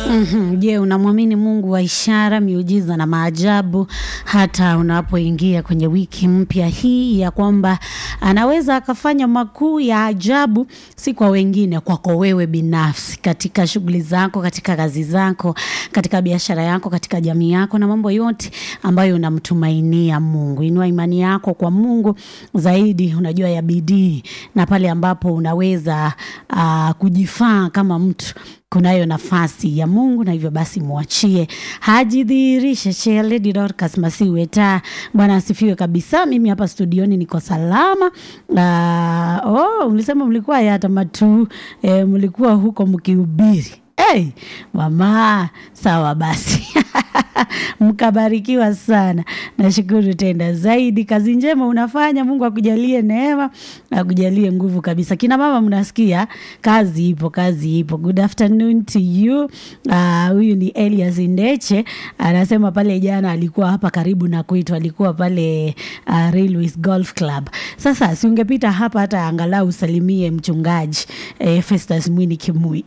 Mhm. Je, unamwamini Mungu wa ishara, miujiza na maajabu hata unapoingia kwenye wiki mpya hii ya kwamba anaweza akafanya makuu ya ajabu, si kwa wengine, kwako wewe binafsi, katika shughuli zako, katika kazi zako, katika biashara yako, katika jamii yako na mambo yote ambayo unamtumainia Mungu. Inua imani yako kwa Mungu zaidi, unajua ya bidii, na pale ambapo unaweza uh, kujifaa kama mtu kunayo nafasi ya Mungu na hivyo basi mwachie hajidhihirishe. Che Lady Dorcas Masiweta, Bwana asifiwe kabisa. Mimi hapa studioni niko salama. Uh, oh, ulisema mlikuwa yata matu eh, mlikuwa huko mkihubiri Hey, mama sawa basi mkabarikiwa sana nashukuru tena zaidi kazi njema unafanya mungu akujalie neema akujalie nguvu kabisa kina mama mnasikia kazi ipo kazi ipo good afternoon to you Ah, huyu uh, ni elias ndeche anasema pale jana alikuwa hapa karibu na kwetu alikuwa pale uh, railways golf club sasa si ungepita hapa hata angalau usalimie mchungaji eh, festus mwini kimui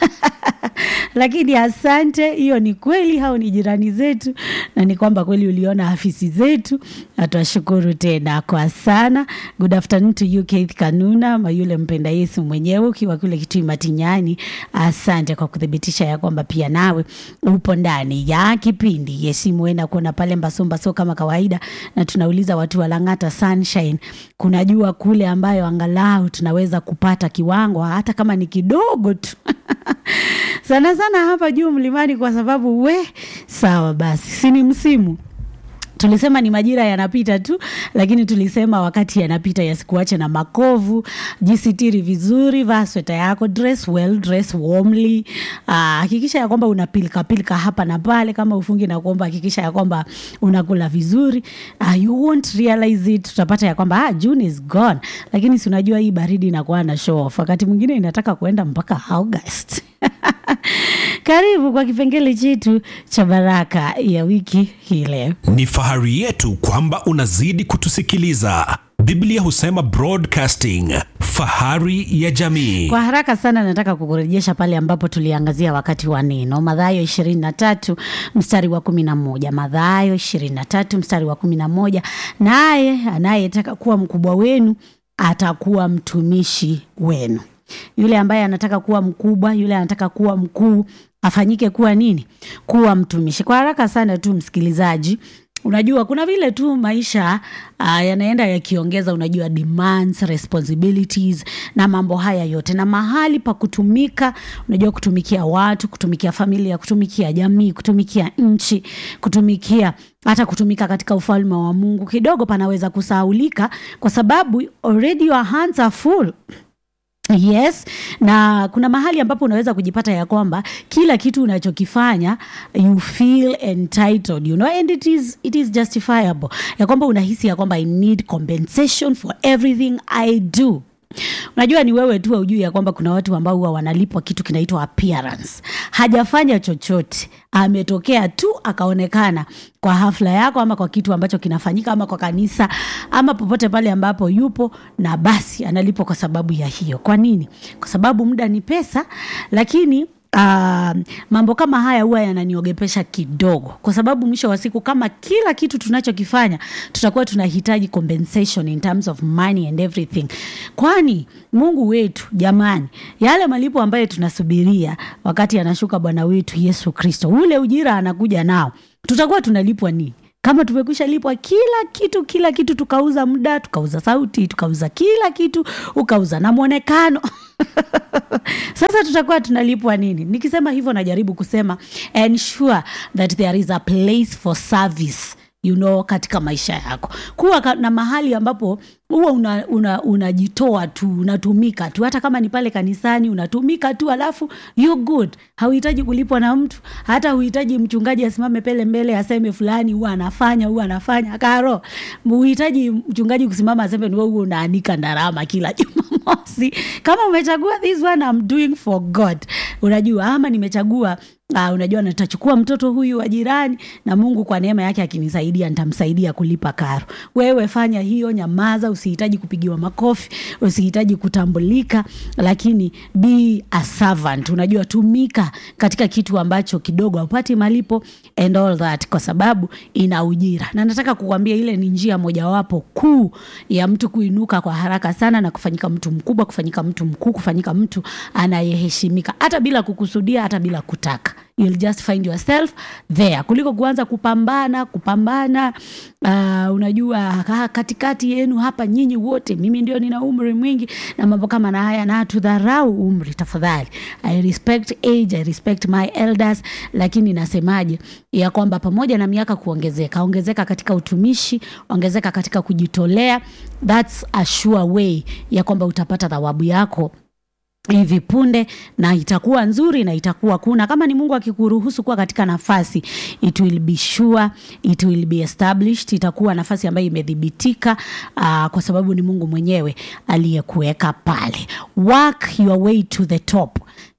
lakini asante hiyo ni kweli hao ni jirani zetu na ni kwamba kweli uliona afisi zetu na twashukuru tena kwa sana good afternoon to you Keith kanuna mayule mpenda yesu mwenyewe ukiwa kule kitui matinyani asante kwa kuthibitisha ya kwamba pia nawe upo ndani ya kipindi yesimwena kuona pale mbasombaso kama kawaida na tunauliza watu walang'ata sunshine kuna jua kule ambayo angalau tunaweza kupata kiwango hata kama ni kidogo tu sana sana hapa juu mlimani kwa sababu we sawa basi si ni msimu tulisema ni majira yanapita tu lakini tulisema wakati yanapita yasikuache na makovu jisitiri vizuri vaa sweta yako dress well dress warmly Ah, hakikisha ya kwamba una pilika pilika hapa na pale kama ufungi na kuomba hakikisha ya kwamba unakula vizuri uh, you won't realize it tutapata ya kwamba ah, june is gone lakini si unajua hii baridi inakuwa na show off wakati mwingine inataka kuenda mpaka august karibu kwa kipengele chetu cha baraka ya wiki hii leo Ni fahari yetu kwamba unazidi kutusikiliza. Biblia husema broadcasting, fahari ya jamii. kwa haraka sana nataka kukurejesha pale ambapo tuliangazia wakati wa neno madhayo ishirini na tatu mstari wa kumi na moja madhayo ishirini na tatu mstari wa kumi na moja naye anayetaka kuwa mkubwa wenu atakuwa mtumishi wenu yule ambaye anataka kuwa mkubwa yule anataka kuwa mkuu afanyike kuwa nini kuwa mtumishi kwa haraka sana tu msikilizaji unajua kuna vile tu maisha uh, yanaenda yakiongeza unajua demands responsibilities na mambo haya yote na mahali pa kutumika unajua kutumikia watu kutumikia familia kutumikia jamii kutumikia nchi kutumikia hata kutumika katika ufalme wa mungu kidogo panaweza kusahaulika kwa sababu already your hands are full yes na kuna mahali ambapo unaweza kujipata ya kwamba kila kitu unachokifanya you feel entitled you know and it is, it is justifiable ya kwamba unahisi ya kwamba i need compensation for everything i do unajua ni wewe tu aujui ya kwamba kuna watu ambao huwa wanalipwa kitu kinaitwa appearance hajafanya chochote ametokea tu akaonekana kwa hafla yako ama kwa kitu ambacho kinafanyika ama kwa kanisa ama popote pale ambapo yupo na basi analipwa kwa sababu ya hiyo kwa nini kwa sababu muda ni pesa lakini Uh, mambo kama haya huwa yananiogepesha kidogo kwa sababu mwisho wa siku kama kila kitu tunachokifanya tutakuwa tunahitaji compensation in terms of money and everything kwani mungu wetu jamani yale malipo ambayo tunasubiria wakati anashuka bwana wetu yesu kristo ule ujira anakuja nao tutakuwa tunalipwa nini kama tumekwisha lipwa kila kitu kila kitu tukauza muda tukauza sauti tukauza kila kitu ukauza na mwonekano sasa tutakuwa tunalipwa nini nikisema hivyo najaribu kusema ensure that there is a place for service you know katika maisha yako kuwa ka- na mahali ambapo huwa unajitoa una, unajitoa tu unatumika tu hata kama ni pale kanisani unatumika tu alafu you good hauhitaji kulipwa na mtu hata huhitaji mchungaji asimame pele mbele aseme fulani huwa anafanya huwa anafanya karo huhitaji mchungaji kusimama aseme ni wewe huwa unaanika ndarama kila jumamosi kama umechagua this one I'm doing for god unajua ama nimechagua Uh, unajua nitachukua mtoto huyu wa jirani na mungu kwa neema yake akinisaidia nitamsaidia kulipa karo wewe fanya hiyo nyamaza usihitaji kupigiwa makofi usihitaji kutambulika lakini be a servant unajua tumika katika kitu ambacho kidogo haupati malipo and all that kwa sababu ina ujira na nataka kukwambia ile ni njia mojawapo kuu ya mtu kuinuka kwa haraka sana na kufanyika mtu mkubwa kufanyika mtu mkuu kufanyika mtu anayeheshimika hata bila kukusudia hata bila kutaka you'll just find yourself there kuliko kuanza kupambana kupambana uh, unajua ka- katikati yenu hapa nyinyi wote mimi ndio nina umri mwingi na mambo kama na haya na tudharau umri tafadhali i respect age i respect my elders lakini nasemaje ya kwamba pamoja na miaka kuongezeka ongezeka katika utumishi ongezeka katika kujitolea thats a sure way ya kwamba utapata thawabu yako hivi punde na itakuwa nzuri na itakuwa kuna kama ni mungu akikuruhusu kuwa katika nafasi it will be sure it will be established itakuwa nafasi ambayo imedhibitika uh, kwa sababu ni mungu mwenyewe aliyekuweka pale work your way to the top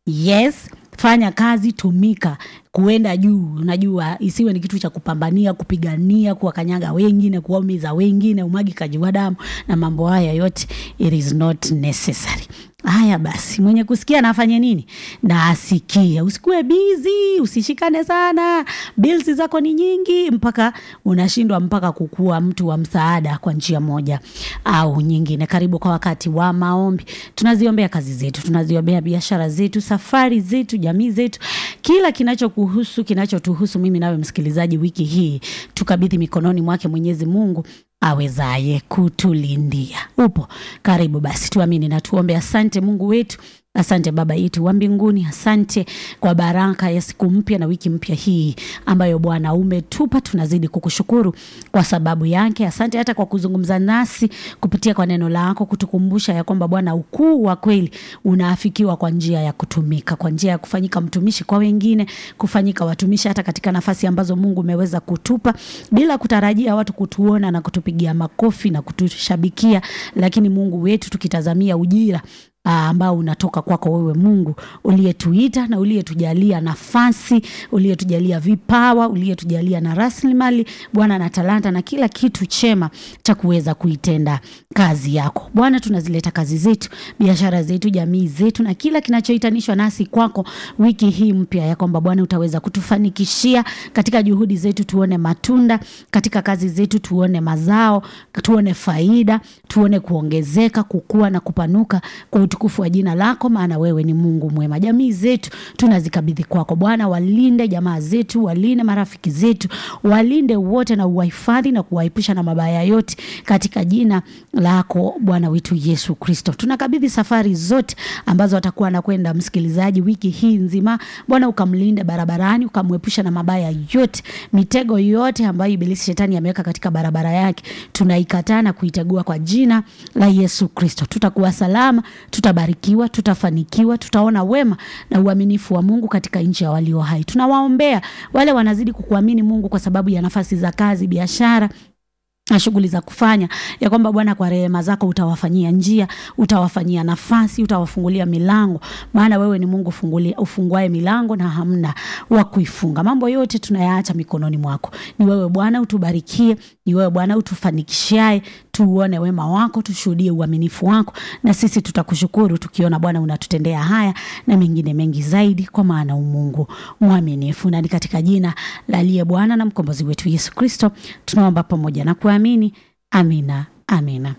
yes fanya kazi tumika kuenda juu unajua isiwe ni kitu cha kupambania kupigania kuwakanyaga wengine kuwaumiza wengine umwagikaji wa damu na mambo haya yote it is not necessary haya basi mwenye kusikia na afanye nini na asikie usikuwe bizi usishikane sana bilsi zako ni nyingi mpaka unashindwa mpaka kukuwa mtu wa msaada kwa njia moja au nyingine karibu kwa wakati wa maombi tunaziombea kazi zetu tunaziombea biashara zetu safari zetu jamii zetu kila kinachokuhusu kinachotuhusu mimi nawe msikilizaji wiki hii tukabidhi mikononi mwake mwenyezi mungu awezaye kutulindia upo karibu basi tuamini na tuombe asante mungu wetu asante baba yetu wa mbinguni asante kwa baraka ya siku mpya na wiki mpya hii ambayo bwana umetupa tunazidi kukushukuru kwa sababu yake asante hata kwa kuzungumza nasi kupitia kwa neno lako kutukumbusha ya kwamba bwana ukuu wa kweli unaafikiwa kwa njia ya kutumika kwa njia ya kufanyika mtumishi kwa wengine kufanyika watumishi hata katika nafasi ambazo mungu umeweza kutupa bila kutarajia watu kutuona na kutupigia makofi na kutushabikia lakini mungu wetu tukitazamia ujira ah, ambao unatoka kwako wewe mungu uliyetuita na uliyetujalia nafasi uliyetujalia vipawa uliyetujalia na rasilimali bwana na talanta na kila kitu chema cha kuweza kuitenda kazi yako bwana tunazileta kazi zetu biashara zetu jamii zetu na kila kinachohitanishwa nasi kwako wiki hii mpya ya kwamba bwana utaweza kutufanikishia katika juhudi zetu tuone matunda katika kazi zetu tuone mazao tuone faida tuone kuongezeka kukua na kupanuka kwa utukufu wa jina lako maana wewe ni mungu mwema jamii zetu tunazikabidhi kwako bwana walinde jamaa zetu walinde marafiki zetu walinde wote na uwahifadhi na kuwaepusha na mabaya yote katika jina lako bwana wetu yesu kristo tunakabidhi safari zote ambazo atakuwa anakwenda msikilizaji wiki hii nzima bwana ukamlinde barabarani ukamwepusha na mabaya yote mitego yote ambayo ibilisi shetani ameweka katika barabara yake tunaikataa na kuitegua kwa jina la yesu kristo tutakuwa salama tutabarikiwa tutafanikiwa tutaona wema na uaminifu wa mungu katika nchi ya walio hai tunawaombea wale wanazidi kukuamini mungu kwa sababu ya nafasi za kazi biashara na shughuli za kufanya ya kwamba bwana kwa rehema zako utawafanyia njia utawafanyia nafasi utawafungulia milango maana wewe ni mungu fungulia- ufunguae milango na hamna wa kuifunga mambo yote tunayaacha mikononi mwako ni wewe bwana utubarikie ni wewe bwana utufanikishae tuuone wema wako tushuhudie uaminifu wako na sisi tutakushukuru tukiona bwana unatutendea haya na mengine mengi zaidi kwa maana umungu mwaminifu na ni katika jina la aliye bwana na mkombozi wetu yesu kristo tunaomba pamoja na kuamini amina amina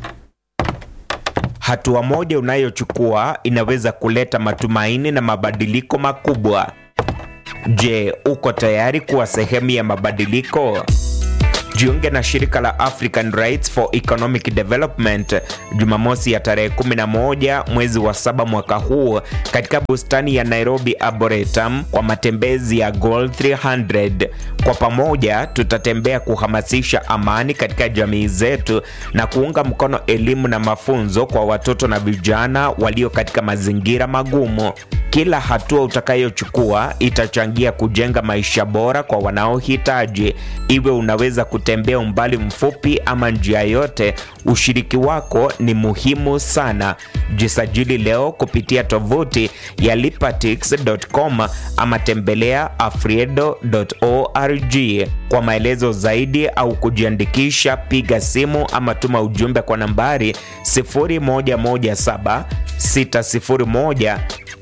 Hatua moja unayochukua inaweza kuleta matumaini na mabadiliko makubwa. Je, uko tayari kuwa sehemu ya mabadiliko? Jiunge na shirika la African Rights for Economic Development Jumamosi ya tarehe 11 mwezi wa saba mwaka huu katika bustani ya Nairobi Arboretum kwa matembezi ya Goal 300. Kwa pamoja tutatembea kuhamasisha amani katika jamii zetu na kuunga mkono elimu na mafunzo kwa watoto na vijana walio katika mazingira magumu. Kila hatua utakayochukua itachangia kujenga maisha bora kwa wanaohitaji. Iwe unaweza kutembea umbali mfupi ama njia yote, ushiriki wako ni muhimu sana. Jisajili leo kupitia tovuti ya lipatix.com ama tembelea afriedo.org. Kwa maelezo zaidi au kujiandikisha, piga simu ama tuma ujumbe kwa nambari 0117 601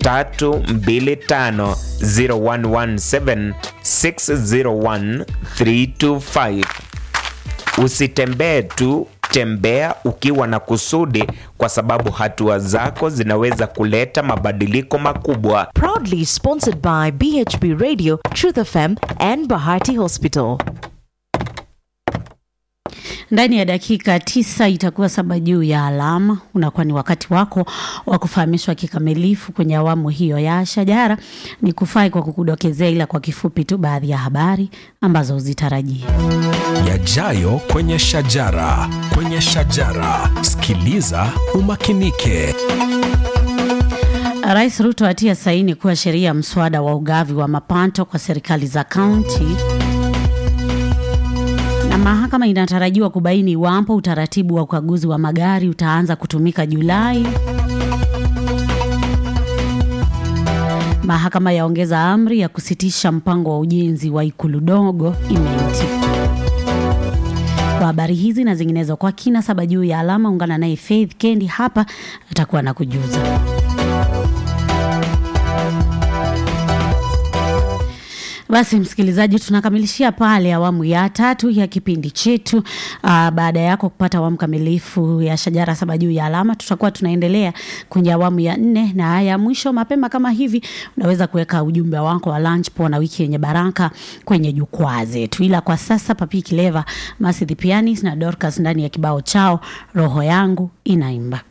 325 0117 601 325. Usitembee tu, tembea ukiwa na kusudi, kwa sababu hatua zako zinaweza kuleta mabadiliko makubwa. Proudly sponsored by BHB Radio, Truth FM, and Bahati Hospital. Ndani ya dakika tisa itakuwa saba juu ya alama. Unakuwa ni wakati wako wa kufahamishwa kikamilifu kwenye awamu hiyo ya Shajara. Ni kufai kwa kukudokezea, ila kwa kifupi tu baadhi ya habari ambazo uzitarajia. Yajayo kwenye Shajara. Kwenye Shajara, sikiliza umakinike. Rais Ruto atia saini kuwa sheria ya mswada wa ugavi wa mapato kwa serikali za kaunti na mahakama inatarajiwa kubaini iwapo utaratibu wa ukaguzi wa magari utaanza kutumika Julai. Mahakama yaongeza amri ya kusitisha mpango wa ujenzi wa ikulu dogo imeitika. Kwa habari hizi na zinginezo kwa kina saba juu ya alama, ungana naye Faith Kendi hapa atakuwa na kujuza. Basi msikilizaji, tunakamilishia pale awamu ya tatu ya kipindi chetu. Uh, baada yako kupata awamu kamilifu ya Shajara saba juu ya alama, tutakuwa tunaendelea kwenye awamu ya nne na ya mwisho. Mapema kama hivi, unaweza kuweka ujumbe wako wa lunch po na wiki yenye baraka kwenye jukwaa zetu, ila kwa sasa Papi Kileva, Masi the Pianist na Dorcas ndani ya kibao chao roho yangu inaimba.